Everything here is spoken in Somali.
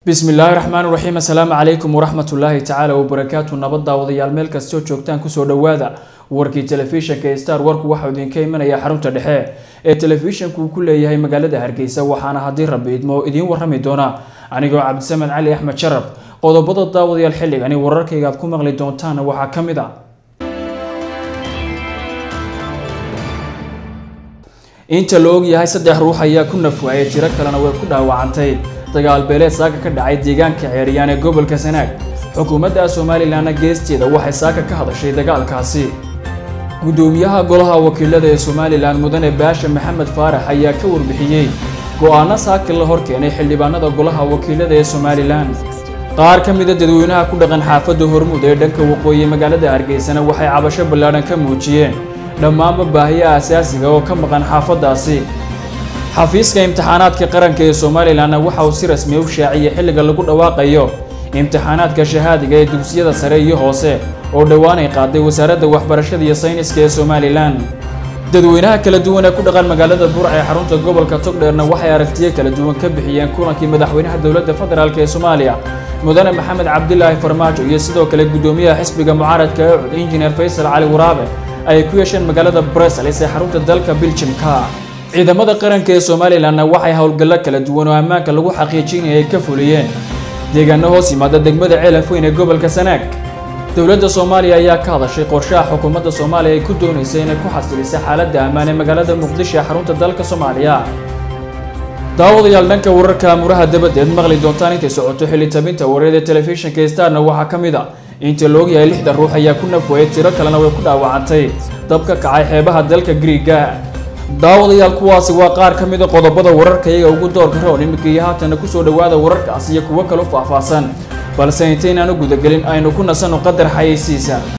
bismillaahi raxmaan raxiim assalaamu calaykum waraxmatullaahi tacaala wabarakaatu nabad daawadayaal meel kastoo joogtaan kusoo dhowaada warkii telefishanka ee star warku waxau idinka imanaya xarunta dhexe ee telefishanku uu ku leeyahay magaalada hargeysa waxaana haddii rabbi idmo idiin warrami doona anigoo cabdisamed cali axmed sharaf qodobada daawadayaal xilligani wararkayga aad ku maqli doontaana waxaa ka mid a inta la ogyahay saddex ruux ayaa ku nafwaayay tiro kalena way ku dhaawacantay dagaal beeleed saaka ka dhacay deegaanka ceeriyaan ee gobolka sanaag xukuumadda somalilanna geesteeda waxay saaka ka hadashay dagaalkaasi gudoomiyaha golaha wakiilada ee somalilan mudane baasha maxamed faarax ayaa ka warbixiyey go-aano saaki la hor keenay xildhibaanada golaha wakiilada ee somalilan qaar ka mida dadweynaha ku dhaqan xaafadda hormuud ee dhanka waqooyi magaalada hargeysana waxay cabasho ballaadhan ka muujiyeen dhammaanba baahiyaha asaasiga oo ka maqan xaafaddaasi xafiiska imtixaanaadka qaranka ee somalilanna waxa uu si rasmi u shaaciyey xilliga lagu dhawaaqayo imtixaanaadka shahaadiga ee dugsiyada sare iyo hoose oo dhowaan ay qaaday wasaaradda waxbarashada iyo sayniska ee somalilan dadweynaha kala duwan ee ku dhaqan magaalada burca ee xarunta gobolka togdheerna waxay aragtiyo kala duwan ka bixiyeen kulankii madaxweynaha dowladda federaalk ee soomaaliya mudane maxamed cabdilaahi farmaajo iyo sidoo kale guddoomiyaha xisbiga mucaaradka ee cud injineer faysal cali waraabe ay ku yeesheen magaalada brussels ee xarunta dalka biljimka ciidamada qaranka ee somalilanna waxay howlgallo kala duwan oo ammaanka lagu xaqiijinaya ay ka fuliyeen deegaano hoos yimaada degmada ceelafweyn ee gobolka sanaag dowladda soomaaliya ayaa ka hadashay qorshaha xukuumadda soomaaliya ay ku doonaysa inay ku xasilisay xaaladda ammaan ee magaalada muqdisho ee xarunta dalka soomaaliya daawadayaal dhanka wararka amuraha dabadeed maqli doontaan intay socoto xilitabinta wareed ee telefishinka starna waxaa ka mid a inta la ogyahay lixdan ruux ayaa ku nafwayay tiro kalena way ku dhaawacantay dab ka kacay xeebaha dalka griiga daawadayaal kuwaasi waa qaar ka mida qodobada wararka iyaga ugu doorka roon iminka iyo haatana kusoo dhowaada wararkaas iyo kuwo kaloo faahfaahsan balse intaynaan u gudagelin aynu ku nasanno qadar xayeysiisa